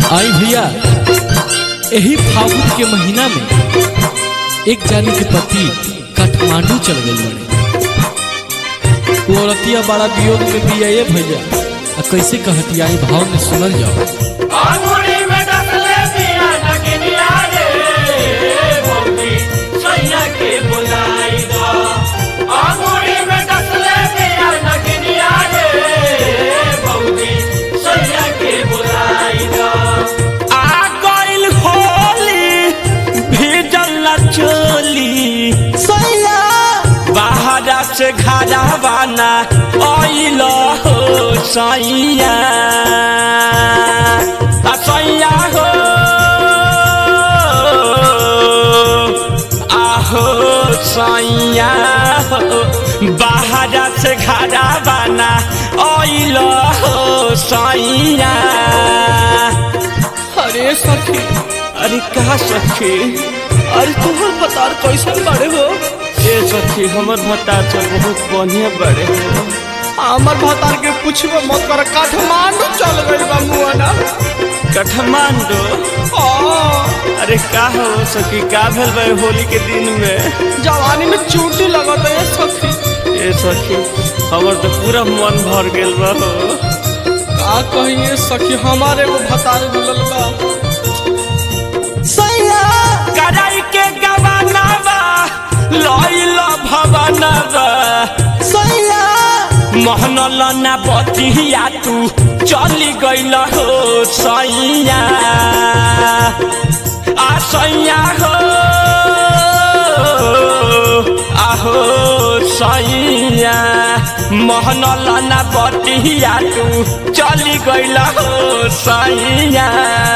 आई भैया यही फागुन के महीना में एक जानी के पति काठमांडू चल गए बड़े वो औरतिया बड़ा वियोग में भी आए भैया आ कैसे कहती आई भाव में सुनल जाओ आंगुरी में डसले पिया नगनिया रे भौजी सैया के बुलाई दो आंगुरी में डसले पिया नगनिया रे भौजी सैया के बुलाई दो आ गइल होली भीजल न चोली सैया बाहरा से घरा बाना आइल हो सैया आ सैया हो आहो सैया हो बाहरा से घरा बाना आइल हो सैया अरे सखी अरे कहा सखी अरे तुम्हार बतार कैसन बड़े हो ए सखी हमर भता से बहुत बढ़िया बड़े हो हमर भतार के पूछबो मत कर काठमांडू चल गइल बा मुआना काठमांडू हाँ, अरे का हो सखी का भेल बा होली के दिन में जवानी में चोटी लगत है सखी ए सखी हमर तो पूरा मन भर गेल बा हो का कहिए सखी हमारे वो भतार मिलल बा सैया कराई के गवाना बा लइल भवना बा सैया मोहनल ना बतिया तू चली गइल हो सैया आ सैया हो आहो सैया मोहनल ना बतिया तू चली गइल हो सैया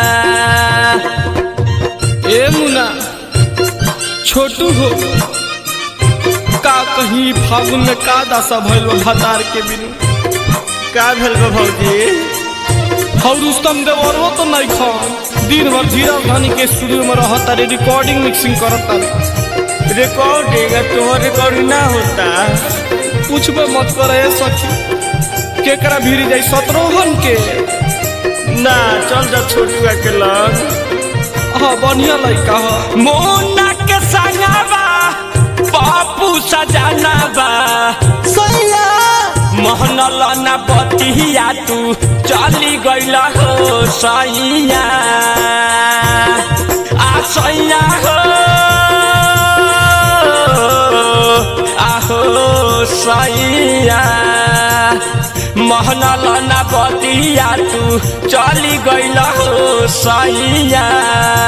ए मुना छोटू हो का कहीं फागुन में का दासा भइल बा भतार के बिनु का भेल बा भौजी और रुस्तम देवरवो तो नहीं खा दिन भर धीरज धनी के स्टूडियो में रहता रे रिकॉर्डिंग मिक्सिंग करता रे रिकॉर्डिंग तुम्हारा रिकॉर्डिंग ना होता पूछबे मत करे सखी केकरा भीरी जाई सतरोहन के ना चल जा छोटुआ के लग हाँ बढ़िया लड़का है मोना के संगवा बापू सजाना बा सैया मोहनल ना बतिया तू चली गइल हो सैया आ सैया हो आहो सैया मोहनल ना बतिया तू चली गइल हो सैया